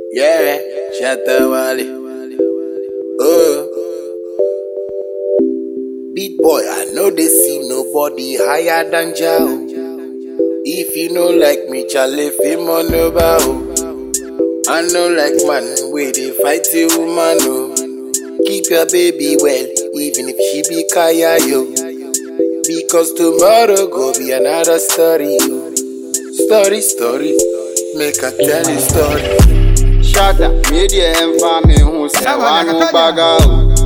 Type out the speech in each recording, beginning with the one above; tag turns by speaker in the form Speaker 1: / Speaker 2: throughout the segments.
Speaker 1: Yeah, Shatawale. Oh. Big boy, I know they see nobody higher than Jao. If you know like me, Charlie, fame on over. oh. I know like man, where they fight the woman. Oh. Keep your baby well, even if she be kaya yo. Because tomorrow go be another story. yo. Story, story, make I tell you story.
Speaker 2: Shatter, media and family who say one no baga.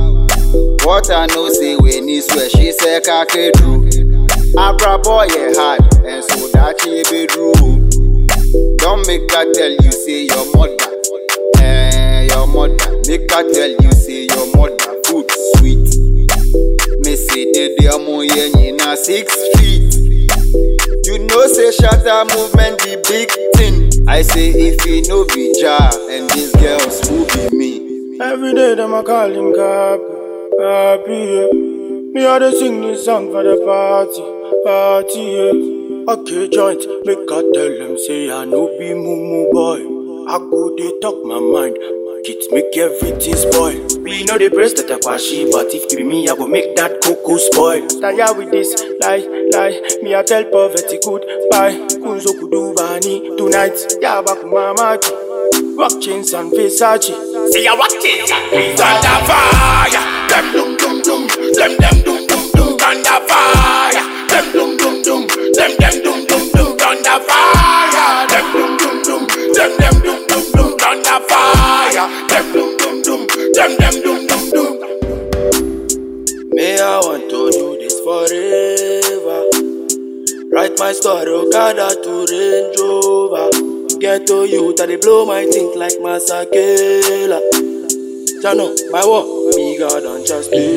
Speaker 2: What I know say when is where she say kake drew. Abra boy yeah hard and so that she be true. Don't make her tell you say your mother, eh your mother. Make her tell you say your mother food sweet. Me say the demo yeah na six feet. You know say shatter movement the big thing. I say if you know be jar and these girls who be me.
Speaker 3: Every day them I call him Cappy, Cappy, yeah. Me I dey sing this song for the party, party, yeah. Okay, joint, make I tell them say I no be mumu boy. I go dey talk my mind, kids make everything spoil. We know the breast that I kwashi, but if it be me, I go make that cocoa spoil. Tire with this, lie, lie. Me I tell poverty goodbye. Kunzo kudu bani tonight, yaba kumamaki. Rock chains and Versace.
Speaker 4: See ya rock it, thunder fire. Them dum dum dum, them them dum dum dum, thunder fire. Them dum dum dum, them them dum dum dum, thunder fire. Them dum dum dum, them them dum dum dum, thunder fire. Them dum dum dum, them them dum dum dum.
Speaker 3: Me, I want to do this forever. Write my story, Okada to Range Rover. Get to you, that they blow my think like Masakela. Jano, my war, bigger than just me.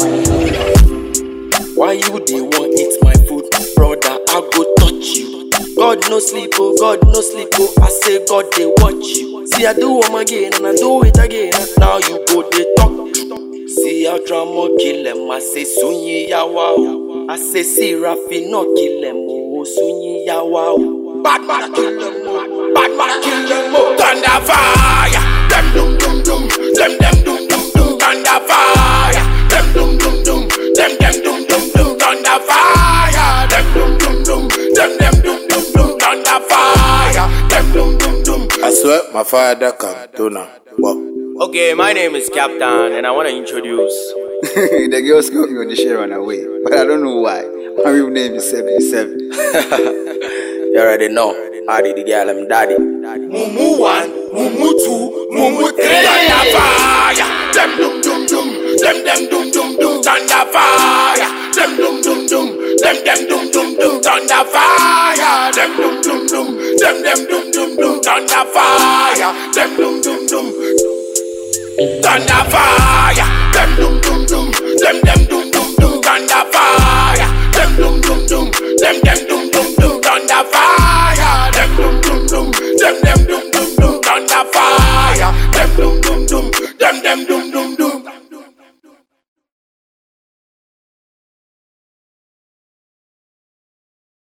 Speaker 3: Why you they want eat my food, brother? I go touch you. God no sleep, oh God no sleep, oh I say God they watch you. See I do them again and I do it again. Now you go they talk. See how drama kill them, I say sunyi yawa oh. I say see Rafi no kill them, oh sunyi yawa oh.
Speaker 4: Bad man kill them, oh. bad man kill them, oh. thunder fire. Them dum dum dum, them them dum dum dum, thunder fire. Them dum dum dum, them them dum dum dum, thunder fire. Them dum dum dum, them them dum dum dum, thunder fire. Them dum dum dum.
Speaker 1: I swear my father can do now. But
Speaker 3: Okay, my name is Captain and I want to introduce
Speaker 2: the girls got me on the share run away, but I don't know why. My real name is 77.
Speaker 1: you already know. I did the girl, I'm daddy.
Speaker 4: Mumu one, mumu two, mumu three. Thunder fire. Them dum dum dum, them them dum dum dum, thunder fire. Them dum dum dum, them them dum dum dum, thunder fire. Them dum dum dum, them them dum dum dum, thunder fire. Them dum dum dum, thunder fire. Them dum dum dum, them them dum dum dum, thunder fire. Them dum dum dum, them them dum dum dum, thunder fire. Them dum dum dum, them them dum dum dum, thunder fire. Them dum dum dum, them them dum